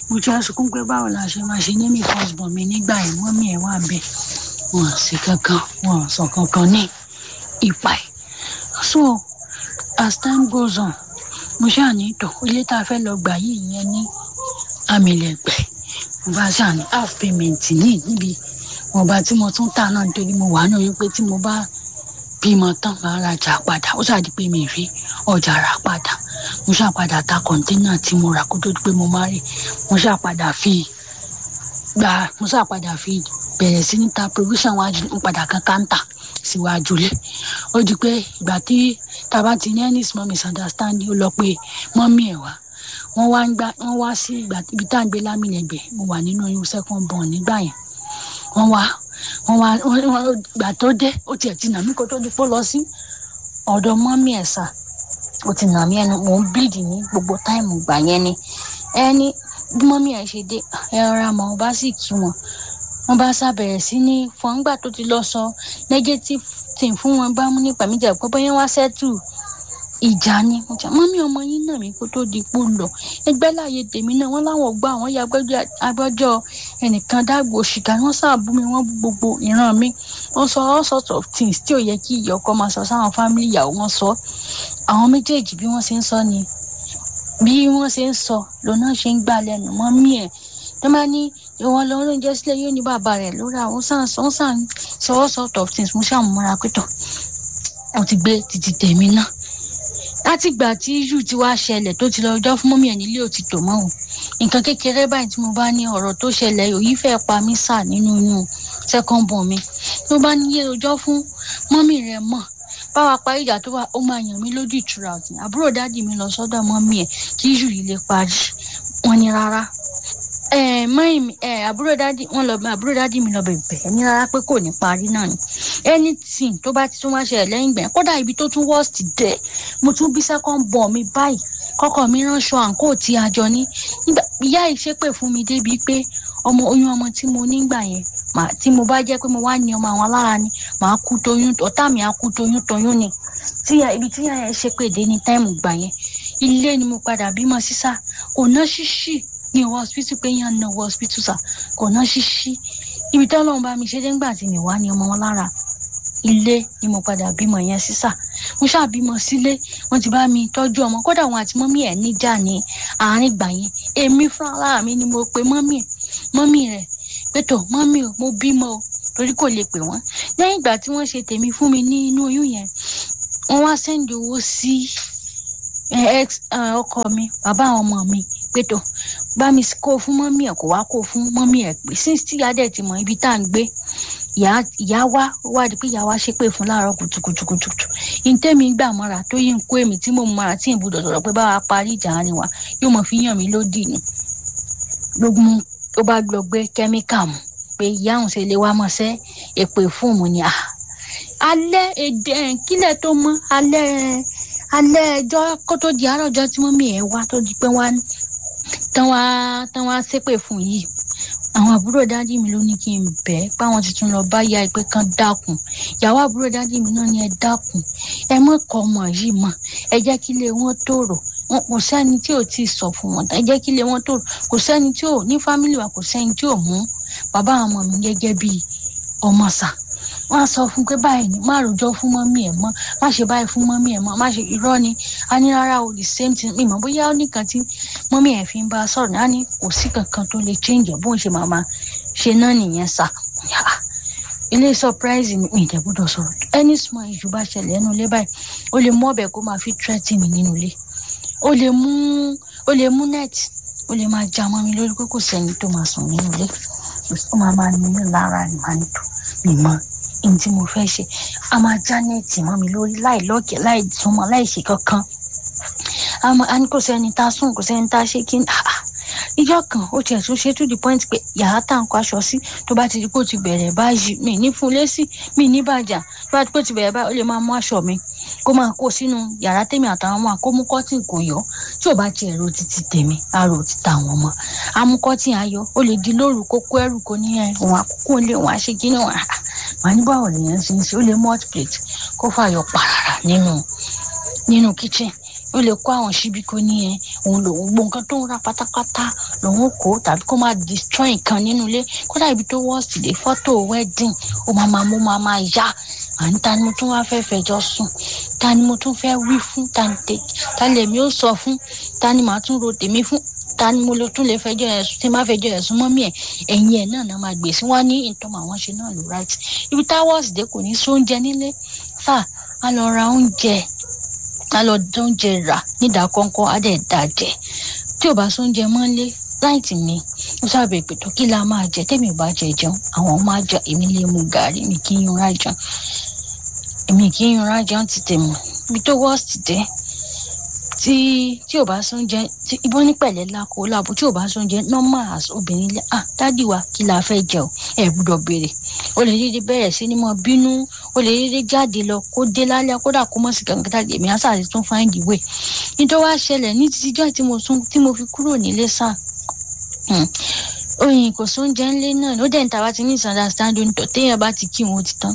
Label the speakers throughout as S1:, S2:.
S1: mo ti sunkún pé báwo la ṣe máa ṣe ní mi husband mi nígbà yẹn mọ́mí ẹ̀ wà bẹ́ẹ̀ wọn ò sí kankan wọn ò sọ kankan ní ipa ẹ̀ so as time goes on mo ṣáà ní tọ̀ ilé tá a fẹ́ lọ gbà yìí yẹn ní amílẹ̀gbẹ́ mo bá ṣáà ní half payment ní níbi wọn bá tí mo tún tà náà nítorí mo wà náà wípé tí mo bá bímọ tán máa rajà padà ó ṣáà di pé mi rí ọjà rà padà mo ṣáà padà ta kọ̀ńténà tí mo rà kó tó di pé mo má rí mo ṣáà padà fi gba mo ṣáà padà fi bẹ̀rẹ̀ sí ní ta provision wájú ń padà kan káńtà síwájú lé ó di pé ìgbà tí tàbá ti ní any small misunderstanding ó lọ pé mọ́mí ẹ̀ wá wọ́n wá ń gbá wọ́n wá sí ìgbà ibi tá à ń gbé lámìlẹ̀gbẹ̀ mo wà nínú oyún second born nígbà yẹn wọ́n wá wọ́n wá wọ́n ìgbà tó dé ó tiẹ̀ ti nà mí kó tó di pé ó lọ sí ọ̀dọ̀ mọ́mí ẹ̀ sà ó ti nà mí ẹnu mò ń bleed ní gbogbo táìmù gbà yẹn ni ẹni bí mọ́mí ẹ̀ ṣe dé ẹ rọra mọ́ ọ bá sì kí wọn wọ́n bá ṣàbẹ̀rẹ̀ sí ní fọ́ngbà tó ti lọ sọ negative thing fún wọn bá mú nípa mi jà pé bóyá wá sẹ́tù ìjà ni mo jà mọ́mí ọmọ yín náà mi kó tó di pò lọ ẹgbẹ́ láàyè tèmi náà wọ́n láwọn gbọ́ àwọn ya agbẹ́jọ́ ẹnìkan dágbò òṣìkà wọ́n ṣàbù mi wọ́n gbogbo ìran mi wọ́n sọ all sorts of things tí ò yẹ kí ìyá ọkọ máa sọ sáwọn fámìlì ìyàwó wọn sọ àwọn méjèèjì bí wọ́n ṣe ń sọ ni bí wọ́n ṣe ń sọ lọ́nà ṣe ń gbà lẹ́nu mọ́mí ẹ̀ tó máa ní ìwọ̀n lọ oúnjẹ sílẹ̀ yóò ní bàbá rẹ̀ lórí àwọn sàn sàn sàn sọ all sorts of things mo ṣàmúra pẹ́tọ̀ mo ti gbé títí tèmi náà látìgbà tí yù ti wá ṣẹlẹ̀ tó ti lọ ọjọ́ fún mọ́mí ẹ̀ nílé òtítọ́ mọ́ o nǹkan kékeré báyìí tí mo bá ní ọ̀rọ̀ tó ṣẹlẹ̀ òyìn fẹ́ pa mí sà nínú inú second born mi tó bá ní yé ọjọ́ fún mọ́mí rẹ̀ mọ̀ báwa parí ìjà tó wà ó máa yàn mí lójú ìtura ọ̀tún àbúrò dádì mi lọ sọ́dọ̀ mọ́mí ẹ̀ kí yù yìí lè parí wọn ni rárá mọ́yìn mi àbúrò dádì wọn lọ àbúrò dádì mi lọ bẹ̀bẹ̀ ní rárá pé kò ní parí náà ni anything tó bá ti tún wá ṣẹlẹ̀ lẹ́yìn gbẹ̀yìn kódà ibi tó tún worst dẹ̀ mo tún bí second born mi báyìí kọ́kọ́ mi ránṣọ àǹkó tí a jọ ní nígbà ìyá yìí ṣépè fún mi débi pé ọmọ oyún ọmọ tí mo nígbà yẹn mà tí mo bá jẹ́ pé mo wá ní ọmọ àwọn alára ni màá kú toyún ọ̀tá mi á kú toyún toyún ni tíya ibi tíya yẹn ṣépè dé ní táìmù gbà yẹn ilé ni mo padà bímọ sísá kò ná ṣíṣì ní ìwọ hospital pé yàn ná ìwọ hospital sà kò ná ṣíṣí ibi tí ọlọ́run bá mi ṣe dé ńgbà tí mi wá ní ọmọ wọn lára ilé ni mo padà bímọ yẹn sísà mo ṣáà bímọ sílé wọn ti bá mi tọ́jú ọmọ kódà wọn àti mọ́mí ẹ̀ níjà ní àárín gbà yẹn èmi fúnra mi ni mo pe mọ́mí ẹ̀ mọ́mí rẹ̀ pé tó mọ́mí o mo bímọ o torí kò lè pè wọ́n lẹ́yìn ìgbà tí wọ́n ṣe tèmi fún mi ní inú oyún yẹn wọ́n wá sẹ́ndì owó sí ọkọ mi bàbá àwọn ọmọ mi pé tó bá mi kó fún mọ́mí ẹ̀ kó wá kó fún mọ́mí ẹ̀ pé since tí ìyá dẹ̀ ti mọ ibi tá à ń gbé ìyá wa wá di pé ìyá wa ṣépè fún láàárọ̀ kùtùkùtùkùtù ìtẹ́mi gbà mọ́ra tó yí ń kó èmi tí mo mọ́ra tí ìbúdọ̀ sọ̀rọ̀ pé báwa parí ìjà ni wa yóò mọ̀ fi yàn mí lódì ni lógún ó bá lọ gbé kẹ́míkà mu pé ìyá òun ṣe lè wá mọ̀ sẹ́ èpè fún òun ni à alẹ́ èdè kílẹ̀ tó mọ́ alẹ́ alẹ́ ẹjọ́ kó tó di àárọ̀ ọjọ́ tí mọ́mí ẹ̀ wá tó di pé wá tán wá tán wá ṣépè fún yìí àwọn àbúrò dájú mi ló ní kí n bẹ̀ ẹ́ páwọn ti tún lọ bá ya ìpè kan dákun ìyàwó àbúrò dájú mi náà ní ẹ dákun ẹ mọ̀ kọ́ ọmọ yìí mọ̀ ẹ jẹ́ kí ilé wọn tòrò wọn kò sẹ́ni tí ò tí ì sọ fún wọn ẹ jẹ́ kí ilé wọn tòrò kò sẹ́ni tí ò ní fámìlì wa kò sẹ́ni tí ò mú bàbá àwọn ọmọ mi gẹ́gẹ́ bíi ọmọ sà wọn á sọ fún pé báyìí ni má rojọ́ fún mọ́mí ẹ̀ mọ́ má ṣe báyìí fún mọ́mí ẹ̀ mọ́ má ṣe irọ́ ni a ní rárá o the same thing mi mọ̀ bóyá ó nìkan tí mọ́mí ẹ̀ fi ń bá a sọ̀rọ̀ náà ní kò sí kankan tó lè change bóun ṣe máa máa ṣe náà nìyẹn sà ilé surprise mi mi ìdẹ́gbọ́dọ̀ sọ̀rọ̀ any small issue bá ṣẹlẹ̀ ẹnu ilé báyìí ó lè mú ọbẹ̀ kó máa fi threaten mi nínú ilé ó lè mú ó lè mú net ó lè máa já mọ́ mi lórí pé kò sẹ́ni tó máa sùn nínú ilé ó máa máa ní mi lára ni máa ń tó mi mọ́ ohun tí mo fẹ́ ṣe a máa já nẹ́ẹ̀tì mọ́ mi lórí láì lọ́ọ̀kẹ́ láì súnmọ́ láì ṣe kankan a ní kò sẹ́ni tá a sùn kò sẹ́ni tá a ṣe kí n ìjọ kan ó tiẹ̀ tún ṣe to the point pé yàrá tá à ń kó aṣọ sí tó bá ti di kó ti bẹ̀rẹ̀ báyìí mi ní fún lésì mi ní bàjá tó bá ti kó ti bẹ̀rẹ̀ báyìí ó lè máa mú aṣọ mi kó máa kó sínú yàrá tèmi àtàwọn ọmọ àkómú kọ́tìn kò yọ tí ò bá tiẹ̀ ro títí tèmi á ro títà àwọn ọmọ amú kọ́tìn ayọ̀ ó lè di lóru kó kó ẹrù kó ní ẹ̀ òun àkókò lé òun àṣekí ní òun àhà màá ní báwo lèèyàn ṣe ń ṣe ó lè mú hot plate kó fàyọ pàràrà nínú nínú kitchen ó lè kó àwọn síbi kó ní ẹ òun lòun gbogbo nǹkan tó ń ra pátápátá lòun kó tàbí kó máa destroy nǹkan nínú ilé kódà ibi tó wọ́ọ̀sì dé fọ́tò wedding ó máa máa mú máa máa yá àní ta ni mo tún wá fẹ́ fẹjọ́ sùn ta ni mo tún fẹ́ wí fún ta ni tè ta lèmi ó sọ fún ta ni màá tún ro tèmi fún ta ni mo lè tún lè fẹjọ́ ẹ̀ sùn tí má fẹjọ́ ẹ̀ sùn mọ́mí ẹ̀ ẹ̀yìn ẹ̀ náà náà máa gbèsè wọ́n ní ìtọ́mọ àwọn ṣe náà ló right ibi tá wọ́ọ̀sì dé kò ní sóúnjẹ nílé fà á lọ ra oúnjẹ á lọ dóúnjẹ rà nídàákọ́ńkọ́ á dẹ̀ dàjẹ́ tí ò bá sóúnjẹ mọ́lé láìtì mi ó sábẹ̀ pé tó kí la máa jẹ tẹ́mi ò bá jẹ jẹun àwọn máa jẹ èmi lè mu gàrí mi kí n yunra jẹun èmi kì í yunra jẹun ti tèmi ibi tó wọ́ọ̀sì dé tí tí ò bá sóúnjẹ tí ibọn ní pẹ̀lẹ́ lákò láàbò tí ò bá sóúnjẹ normal as obìnrin lẹ ah dádì wa kí la fẹ́ jẹ o ẹ gbọ́dọ̀ béèrè o lè dédé bẹ̀rẹ̀ sí ni mo bínú o lè dédé jáde lọ kó dé lálẹ́ kódà kó mọ̀ sí kankan tàbí èmi àṣà àti tún find the way nítorí wàá ṣẹlẹ̀ ní títijọ́ tí mo tún tí mo fi kúrò nílé sáà oyin kò sóúnjẹ ńlé náà ó dẹ̀ ń tàwa ti ní misunderstanding tó téèyàn bá ti kí wọn ó ti tán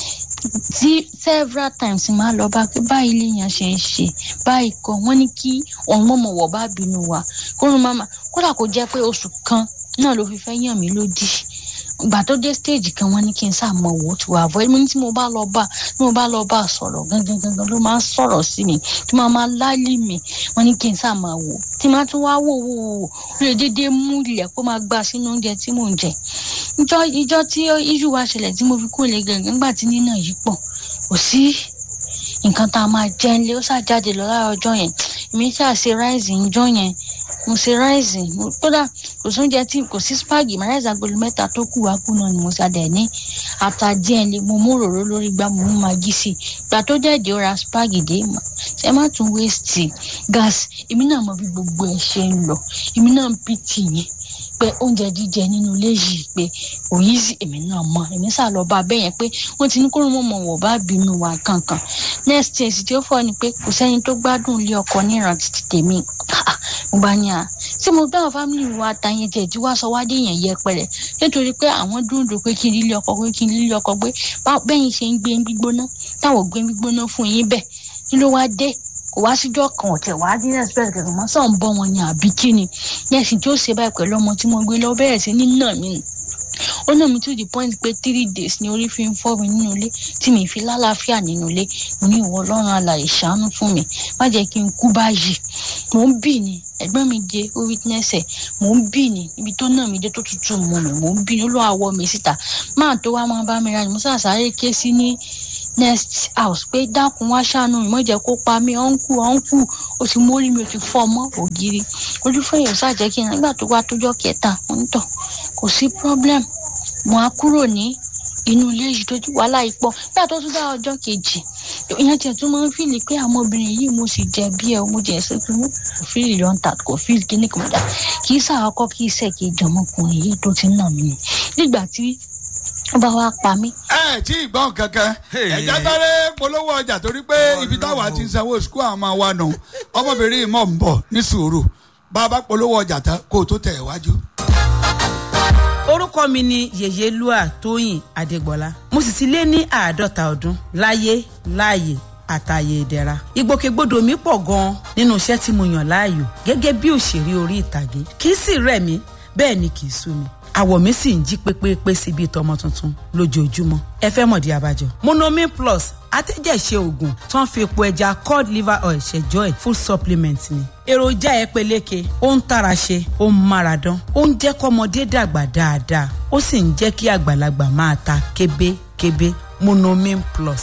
S1: tí several times máa lọ bá pé báyìí lèèyàn ṣe ń ṣe báyìí kọ wọn ní kí òun mọ̀mọ̀ wọ̀ bá bínú wa kórun mama kódà kó jẹ́ pé oṣù kan náà ló fi fẹ́ yàn mí lódì ìgbà tó dé stage kan wọn ní kí n sàmọ wò ó ti wà avoid mi tí mo bá lọ bá tí mo bá lọ bá sọ̀rọ̀ gangan gangan ló máa ń sọ̀rọ̀ sí mi tí máa máa lálé mi wọn ní kí n sàmọ wò tí máa tún wá wò wò wò ó lè déédéé mú ilẹ̀ kó máa gbà sínú oúnjẹ tí mò ń jẹ ìjọ ìjọ tí iṣu wa ṣẹlẹ̀ tí mo fi kó lè gangan nígbà tí nínà yìí pọ̀ kò sí nǹkan tá a máa jẹ ńlẹ̀ ó ṣàjáde lọ lára ọjọ́ yẹn èmi ṣáà ṣe ráìsì ńjọ́ yẹn mo ṣe ráìsì kódà kò sóúnjẹ tí kò sí spagi mà ráìsì agolo mẹ́ta tó kù wá kú náà ni mo ṣàdẹ̀ ní ata díẹ̀ lé mo mú òróró lórí gbá mo mú magi sí i gbà tó dẹ̀dẹ̀ ó ra spagi dé mà ṣe má tún waste gas èmi náà mọ bí gbogbo ẹ̀ ṣe ń lọ èmi náà ń pìtì yẹn pé oúnjẹ jíjẹ nínú ilé yìí pé òyìn sí èmi náà mọ èmi sá lọ bá bẹ́ẹ̀ yẹn pé wọ́n ti ní kó mọ̀ mọ̀ wọ̀ bá bínú wa kankan next year sì tí ó fọ́ ni pé kò sẹ́ni tó gbádùn ilé ọkọ níran títí tèmi mo bá ní à ṣé mo gbá àwọn fámìlì wa àtàyẹn jẹ tí wàá sọ wá dé yẹn yẹpẹrẹ nítorí pé àwọn dúndùn pé kí n lílé ọkọ pé kí n lílé ọkọ pé bẹ́yìn ṣe ń gbé gbígbóná táwọn gbé gbígbóná fún yín bẹ́ẹ̀ kí ló wá dé kò wá síjọ́ kan ọ̀tẹ̀ wá dín respect kankan mọ́ sọ̀ ń bọ́ wọn ni àbí kí ni yẹ́sìn tí ó ṣe báyìí pẹ̀lú ọmọ tí mo gbé lọ bẹ̀rẹ̀ sí ní nà mí ó nà mí to the point pé three days ni orí fi ń fọ́ mi nínú ilé tí mi fi lálàáfíà nínú ilé mo ní ìwọ ọlọ́run alàyè ṣàánú fún mi má jẹ́ kí n kú báyìí mò ń bì ní ẹ̀gbọ́n mi dé ó witness ẹ̀ mò ń bì ní ibi tó nà mí dé tó tutù mọ́ mi mò ń bì ní ó lọ́ àwọ̀ mi síta máà tó wá máa bá mi ra ni mo sàṣàrè ké sí ní next house pé dákun wá ṣàánú mi mọ̀jẹ̀ kó pa mí ọ̀nkù ọ̀nkù o ti mórí mi o ti fọ́ ọmọ ògiri ojú fẹ́yìn ṣàjẹ́ kí n nígbà tó wá tójọ́ kẹta mo ń tọ̀ kò sí problem mo á kúrò ní inú ilé yìí tó ti wàhálà yìí pọ̀ nígbà tó tún dá ọjọ́ kejì ìyẹn tiẹ̀ tún máa ń fìlì pé àwọn obìnrin yìí mo sì jẹ bí ẹ mo jẹ ẹsẹ fún mi kò fìlì lọ́ntà kò fìlì kíní kan dà kì í sàkọ́kọ́ kì í sẹ̀ kì í jọmọkùnrin yìí tó ti ń nà mí nígbà tí ó bá wá pa mí.
S2: ẹ tí ì gbọ́n kankan ẹ̀jẹ̀ sáré polówó ọjà torí pé ibi táwa ti ń sanwó sukú àwọn ọmọ wa nù ọmọbìnrin mọ̀ ń bọ̀ ní sùúrù bá a bá polówó ọjà tán kó o tó tẹ̀ wájú.
S3: orúkọ mi ni yèyélúà tóyìn adégbọlá mo sì ti lé ní àádọ́ta ọdún láyé láàyè àtàyè ìdẹ̀ra ìgbòkègbodò mi pọ̀ gan-an nínú iṣẹ́ tí mo yàn láàyò gẹ́gẹ́ bí òṣèré orí ìtàgé kì í sì rẹ̀ mí bẹ́ẹ̀ ni kì í sú mi àwọ̀ mi sì ń jí pépépé sí bíi tọmọ tuntun lójoojúmọ́ ẹ fẹ́ mọ̀dí abájọ. monomin plus atẹ́jẹ̀ṣe oògùn tó ń fi epo ẹja cod liver oil ṣẹjọ́ ẹ̀ full supplement ni. èròjà ẹ peléke ó ń tara ṣe ó ń mára dán ó ń jẹ́ kọ́mọdé dàgbà dáadáa ó sì ń jẹ́ kí àgbàlagbà máa ta kébékébé monomin plus.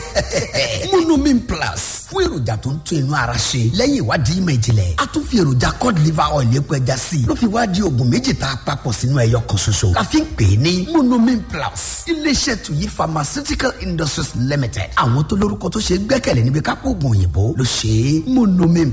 S4: monomin plus fún èròjà tó ń tún inú ara ṣe lẹ́yìn ìwádìí ìmọ̀ ìjìnlẹ̀ a tún fi èròjà cod liver oil epo ẹja sí i ló fi wá di oògùn méjì tá a papọ̀ sínú ẹyọ kan ṣoṣo la fi ń pè é ní monomin plus iléeṣẹ́ tuyi pharmaceutical industries limited àwọn tó lórúkọ tó ṣe gbẹ́kẹ̀lé níbi kápò oògùn òyìnbó ló ṣe é monomin